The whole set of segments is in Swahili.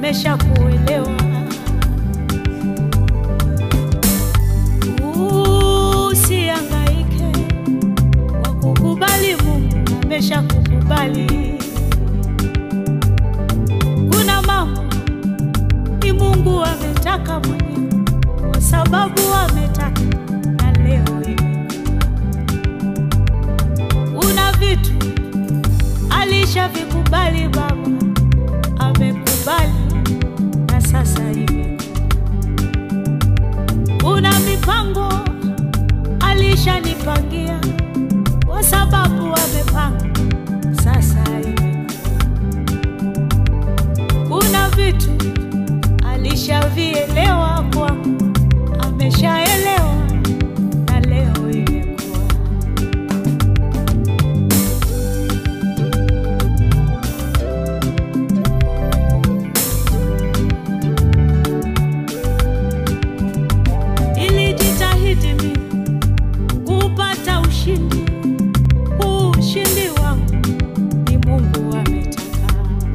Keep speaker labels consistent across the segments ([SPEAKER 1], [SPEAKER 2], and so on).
[SPEAKER 1] ameshakuelewa. Usihangaike kwa kukubali, Mungu ameshakukubali. Kuna mambo ni Mungu ametaka mwenyewe, kwa sababu ametaka na leo hivi. Kuna vitu alishavikubali Baba, amekubali na sasa hivi. Kuna mipango alishanipangia kwa sababu amepanga sasa hivi. Kuna vitu alishavielewa kwangu, ameshaelewa na leo imekuwa. Nilijitahidi mimi kupata ushindi, huu ushindi wangu ni Mungu ametaka.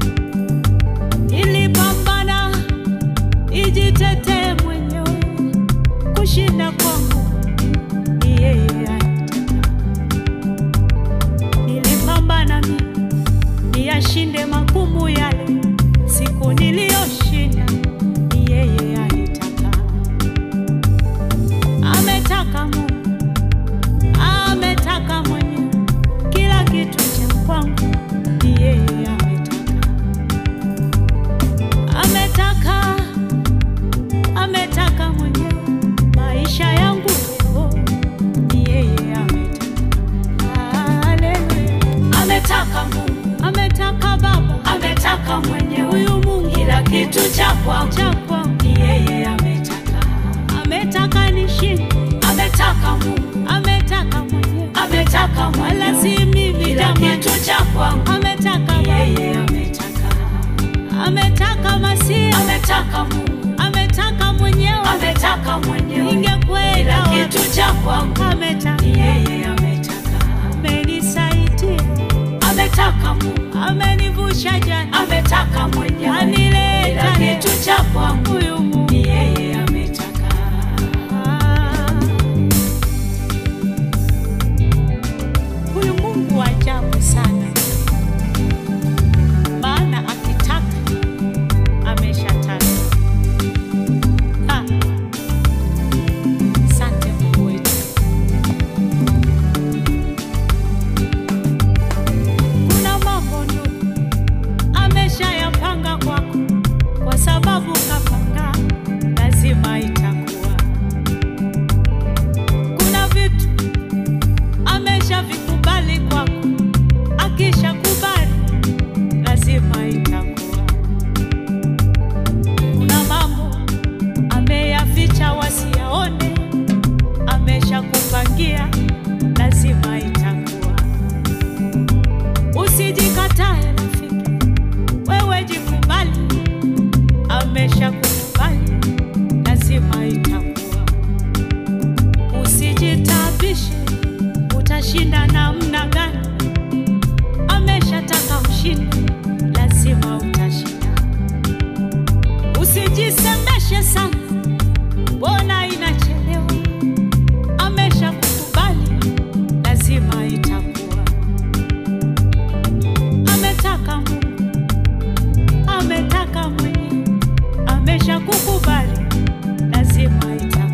[SPEAKER 1] Nilipambana nijitetee mwenyewe, kushinda kwangu ni yeye anataka. Nilipambana mimi niyashinde magumu yale, siku niliyoshinda ni yeye alitaka. Ametaka Mungu, ametaka mwenyewe, kila kitu cha kwangu ni yeye ametaka. Ametaka, ametaka mwenyewe, maisha yangu leo ni yeye ametaka. Haleluya.
[SPEAKER 2] Ametaka Mungu,
[SPEAKER 1] Ametaka Baba,
[SPEAKER 2] ametaka mwenyewe,
[SPEAKER 1] huyu Mungu
[SPEAKER 2] kila kitu cha kwangu
[SPEAKER 1] cha kwangu,
[SPEAKER 2] ni yeye ametaka.
[SPEAKER 1] ametaka nishinde,
[SPEAKER 2] Ametaka Mungu,
[SPEAKER 1] ametaka mwenyewe,
[SPEAKER 2] ametaka
[SPEAKER 1] wala
[SPEAKER 2] mwenyewe,
[SPEAKER 1] si mimi
[SPEAKER 2] kila
[SPEAKER 1] jamani.
[SPEAKER 2] kitu cha kwangu
[SPEAKER 1] Ametaka
[SPEAKER 2] ni
[SPEAKER 1] Baba,
[SPEAKER 2] yeye ametaka.
[SPEAKER 1] ametaka Masia,
[SPEAKER 2] Ametaka Mungu,
[SPEAKER 1] ametaka mwenyewe,
[SPEAKER 2] ametaka mwenyewe,
[SPEAKER 1] ningekwenda
[SPEAKER 2] kila
[SPEAKER 1] wapi?
[SPEAKER 2] kitu cha kwangu
[SPEAKER 1] Ametaka,
[SPEAKER 2] ni yeye ametaka.
[SPEAKER 1] amenisaidia,
[SPEAKER 2] Ametaka Mungu,
[SPEAKER 1] amenivusha jana,
[SPEAKER 2] ametaka mwenyewe, kila
[SPEAKER 1] anileta leo.
[SPEAKER 2] kitu cha kwangu
[SPEAKER 1] huyu Mungu
[SPEAKER 2] ni yeye ametaka.
[SPEAKER 1] Huyu Mungu wa ajabu sana, maana akitaka ameshataka. Ah, Asante Mungu wetu. Kuna mambo ndugu ameshayapanga kwako, kwa sababu kapanga, lazima itakuwa. Kuna vitu ameshavikubali kwako, akishakubali lazima itakuwa. Kuna mambo ameyaficha wasiyaone, ameshakupangia lazima itakuwa. Usijikatae rafiki, wewe jikubali, ameshakukubali lazima itakuwa. Usijitabishe, utashinda namna gani? Ameshataka ushinde, lazima utashinda. Usijisemeshe sana, mbona inachelewa? Ameshakukubali, lazima itakuwa. Ametaka Mungu, ametaka mwenyewe, ameshakukubali, lazima itakuwa.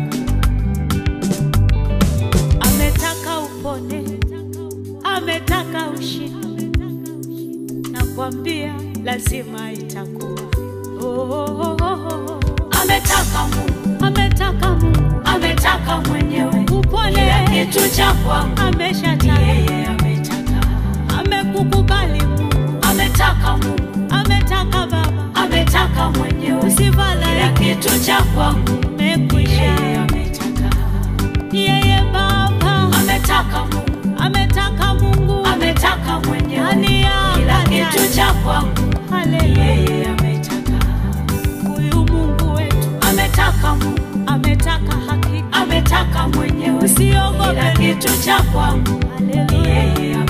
[SPEAKER 1] Ametaka upone, ametaka ushinde, nakwambia lazima itakuwa. Oh, oh, oh, oh.
[SPEAKER 2] Ametaka Mungu,
[SPEAKER 1] Ametaka Mungu
[SPEAKER 2] ametaka mwenyewe,
[SPEAKER 1] upone,
[SPEAKER 2] kila kitu cha kwangu ni
[SPEAKER 1] ameshataka,
[SPEAKER 2] yeye ametaka.
[SPEAKER 1] amekukubali Mungu,
[SPEAKER 2] Ametaka Mungu,
[SPEAKER 1] ametaka Baba,
[SPEAKER 2] ametaka mwenyewe, kila
[SPEAKER 1] usivala
[SPEAKER 2] kitu cha kwangu ni
[SPEAKER 1] umekwisha.
[SPEAKER 2] yeye ametaka.
[SPEAKER 1] Yeye Baba
[SPEAKER 2] Ametaka Mungu,
[SPEAKER 1] ametaka Mungu
[SPEAKER 2] ametaka mwenyewe,
[SPEAKER 1] ani
[SPEAKER 2] kila
[SPEAKER 1] yaka
[SPEAKER 2] kitu cha kwangu ni
[SPEAKER 1] Haleluya,
[SPEAKER 2] yeye ametaka.
[SPEAKER 1] huyu Mungu wetu
[SPEAKER 2] Ametaka Mungu,
[SPEAKER 1] ametaka hakika,
[SPEAKER 2] ametaka mwenyewe, kila
[SPEAKER 1] usiogope
[SPEAKER 2] kitu cha kwangu ni
[SPEAKER 1] Haleluya.
[SPEAKER 2] yeye